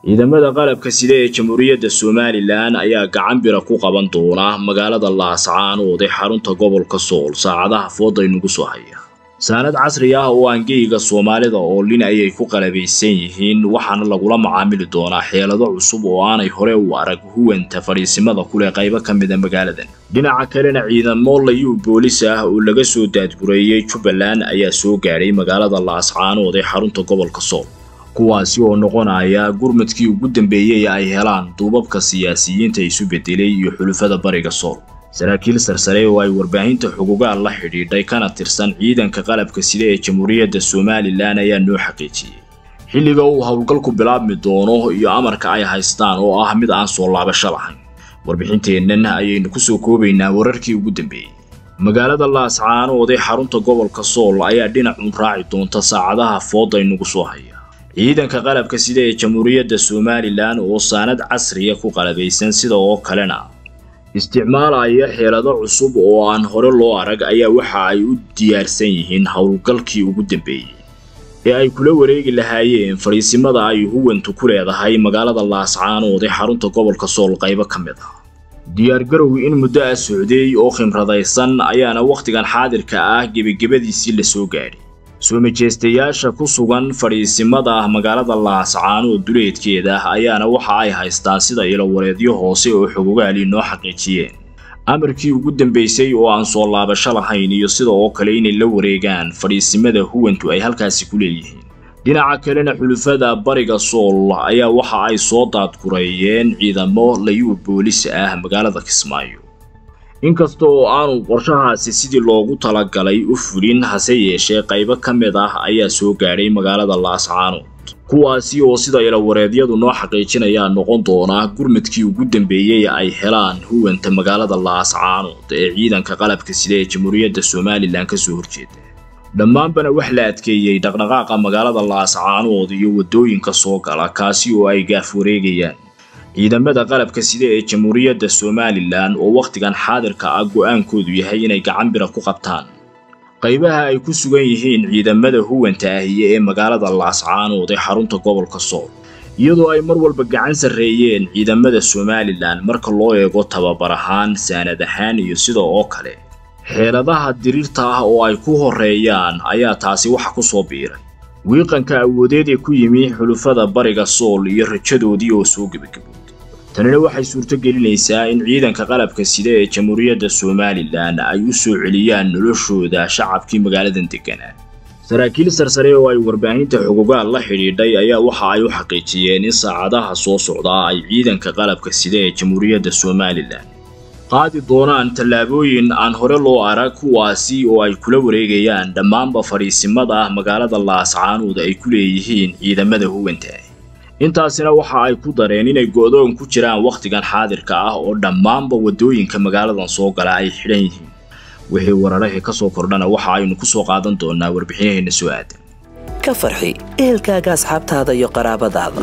ciidamada qalabka sida ee jamhuuriyadda somalilan ayaa gacan bira ku qaban doona magaalada laascaanood ee xarunta gobolka sool saacadaha fooda inugu soo haya saanad casri ah oo aangeyga soomaalida oo lin ayay ku qalabaysan yihiin waxaana lagula macaamili doonaa xeelado cusub oo aanay hore u arag huwanta fadhiisimada kuleh qaybo ka mida magaaladan dhinaca kalena ciidamo layuu boolis ah oo laga soo daadgureeyey jubbaland ayaa soo gaadhay magaalada laascaanood ee xarunta gobolka sool kuwaasi oo noqonaya gurmadkii ugu dambeeyey ay helaan duubabka siyaasiyiinta isu bedelay iyo xulufada bariga sool saraakiil sarsare oo ay warbaahinta xugugaal la xidhiidhay kana tirsan ciidanka qalabka sida ee jamhuuriyadda somalilan ayaa noo xaqiijiyey xilliga uu howlgalku bilaabmi doono iyo amarka ay haystaan oo ah mid aan soo laabasho lahayn warbixinteennan ayaynu kusoo koobaynaa wararkii ugu dambeeyey magaalada laascaanood ee xarunta gobolka sool ayaa dhinacun raaci doonta saacadaha fooda inugu soo haya ciidanka qalabka sida ee jamhuuriyadda somalilan oo saanad casriya ku qalabaysan sida oo kalena isticmaalaya xeelado cusub oo aan hore loo arag ayaa waxa ay u diyaarsan yihiin howlgalkii ugu dambeeyey ee ay kula wareegi lahaayeen fadhiisimada ay huwantu ku leedahay magaalada laascaanood ee xarunta gobolka sool qaybo ka mid ah diyaargarow in muddo ah socdeey oo khimradaysan ayaana wakhtigan xaadirka ah gebagebadiisii la soo gaadhay soo majeystayaasha ku sugan fadhiisimada ah magaalada laascaanood duleedkeeda ayaana waxa ay haystaan sida ilowareedyo hoose oo xogogaali noo xaqiijiyeen amarkii ugu dambeysay oo aan soo laabasho lahayn iyo sida oo kale inay la wareegaan fadhiisimada huwantu ay halkaasi ku leeyihiin dhinaca kalena xulufada bariga sool ayaa waxa ay soo daadgureeyeen ciidamo layuu boolis ah magaalada kismaayo inkasta oo aanu qorshahaasi sidii loogu talagalay u fulin hase yeeshee qaybo ka mid ah ayaa soo gaadhay magaalada laascaanood kuwaasi oo sida ilawareedyadu noo xaqiijinayaa noqon doonaa gurmadkii ugu dambeeyey ay helaan huwanta magaalada laascaanood ee ciidanka qalabka sida ee jamhuuriyadda somalilan ka soo horjeeda dhammaanbana wax la adkeeyey dhaqdhaqaaqa magaalada laascaanood iyo waddooyinka soo gala kaasi oo ay gaaf wareegayaan ciidamada qalabka sida ee jamhuuriyadda somalilan oo wakhtigan xaadirka ah go'aankoodu yahay inay gacan bira ku qabtaan qaybaha ay ku sugan yihiin ciidamada huwanta ahiye ee magaalada laascaanood ee xarunta gobolka sool iyadoo ay mar walba gacan sarreeyeen ciidamada somalilan marka loo eego tababar ahaan saanad ahaan iyo sida oo kale xeeladaha diriirta ah oo ay ku horreeyaan ayaa taasi waxa ku soo biiray wiiqanka awoodeed ee ku yimi xulufada bariga sool iyo rajadoodii oo soo gebagabooday tanina waxay suurto gelinaysaa in ciidanka qalabka sida ee jamhuuriyadda somalilan ay u soo celiyaan noloshooda shacabkii magaaladan degganaa saraakiil sarsare oo ay warbaahinta xugugaal la xidhiidhay ayaa waxa ay u xaqiijiyeen in saacadaha soo socdaa ay ciidanka qalabka sida ee jamhuuriyadda somalilan qaadi doonaan tallaabooyin aan hore loo arag kuwaasi oo ay kula wareegayaan dhammaanba fadhiisimada ah magaalada laascaanood ay ku leeyihiin ciidamada huwanta intaasina waxa ay ku dareen inay go'doon ku jiraan wakhtigan xaadirka ah oo dhammaanba waddooyinka magaaladan soo gala ay xidhan yihiin wixii wararahii ka soo kordhana waxa aynu ku soo qaadan doonaa warbixinaheenna soo aadan ka farxi ehelkaaga asxaabtaada iyo qaraabadaada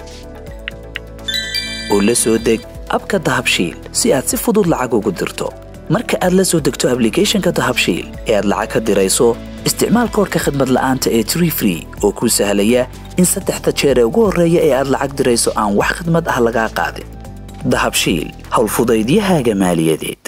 oo la soo deg abka dahabshiil si aad si fudud lacag ugu dirto marka aad la soo degto ablicathonka dahabshiil ee aad lacag ka dirayso isticmaal koorka khadmad la'aanta ee tree free oo kuu sahlaya in saddexda jeer ee ugu horreeya ee aad lacag dirayso aan wax khidmad ah lagaa qaadin dahabshiil howlfudaydiyahaaga maaliyadeed